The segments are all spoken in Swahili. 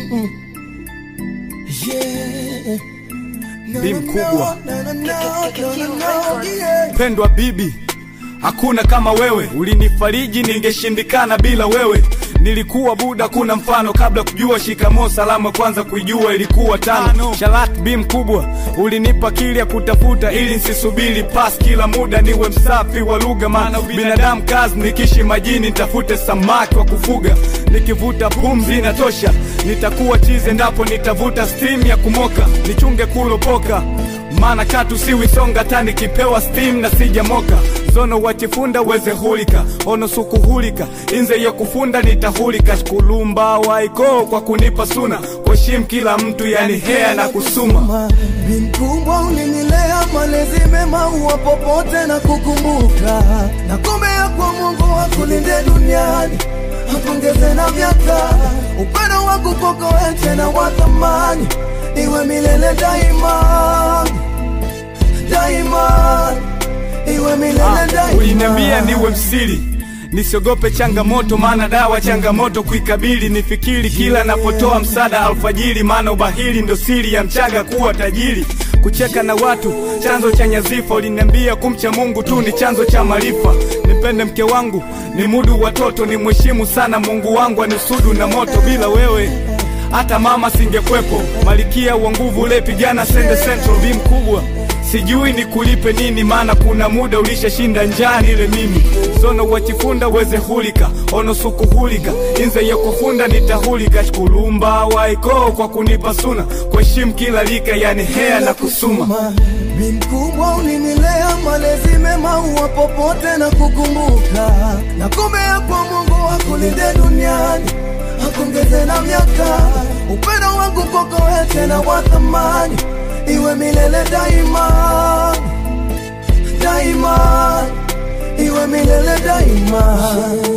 Yeah. Bi mkubwa. Na, na, na, na, na, yeah. Pendwa bibi, hakuna kama wewe, ulinifariji ningeshindikana bila wewe. Nilikuwa buda, kuna mfano kabla kujua shikamoo, salama kwanza kuijua ilikuwa tano. Shalat bi mkubwa, ulinipa kili ya kutafuta ili nsisubiri pas kila muda, niwe msafi wa lugha, maana binadamu kazi, nikishi majini nitafute samaki wa kufuga, nikivuta pumzi inatosha, nitakuwa chize ndapo nitavuta steam ya kumoka, nichunge kulopoka maana katu siwisonga tani kipewa steam na sijamoka zono wachifunda weze hulika ono sukuhulika inze ya kufunda nitahulika shkulumba waiko kwa kunipa suna kuheshimu kila mtu yani hea na kusuma Bi mkubwa ulinilea malezi mema uwa popote na kukumbuka na kumbea kwa Mungu akulinde duniani akongeze na miaka upendo wangu kwako wewe tena wa thamani iwe milele daima daima iwe milele daima uliniambia niwe msiri nisiogope changamoto maana dawa changamoto kuikabili nifikiri kila napotoa msaada alfajiri maana ubahili ndo siri ya mchaga kuwa tajiri kucheka na watu chanzo cha nyazifa uliniambia kumcha mungu tu ni chanzo cha maarifa nipende mke wangu ni mudu watoto ni mheshimu sana mungu wangu anisudu na moto bila wewe hata mama singekwepo malikia wa nguvu ulepigana sende central bi mkubwa sijui ni kulipe nini maana kuna muda ulishashinda njaa nile mimi sono wachifunda weze hulika ono sukuhulika inze yokufunda nitahulika shkulumba waiko kwa kunipa suna kuheshimu kila lika yani hea na kusuma Bi mkubwa ulinilea malezi mema uwa popote na kukumbuka na kumbea kwa Mungu akulinde duniani akongeze na miaka upendo wangu kwako wewe tena wa thamani iwe milele daima daima iwe milele daima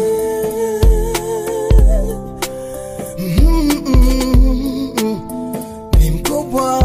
Mm, mm, mm. Bi mkubwa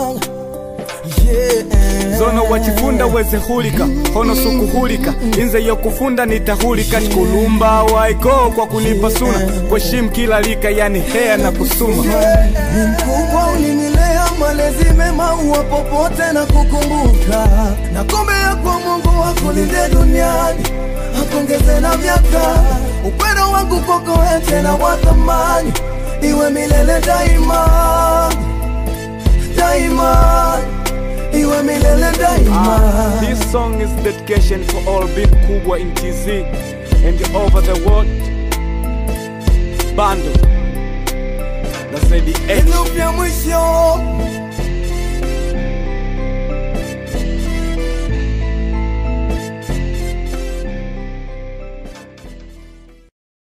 yeah. zono wachifunda weze hulika hono sukuhulika inze yokufunda nitahulika shkulumba waiko kwa kunipa suna kuheshimu kila lika yani hea na kusuma Ni mkubwa ulinilea malezi mema uwa popote na kukumbuka na kumbea kwa Mungu akulinde duniani akongeze na miaka upendo wangu kwako wewe tena wa thamani iwe milele daima daima iwe milele daima This song is dedication for all big kubwa in TZ and over the world. Bando. Na zaidi H. Ilu vya mwisho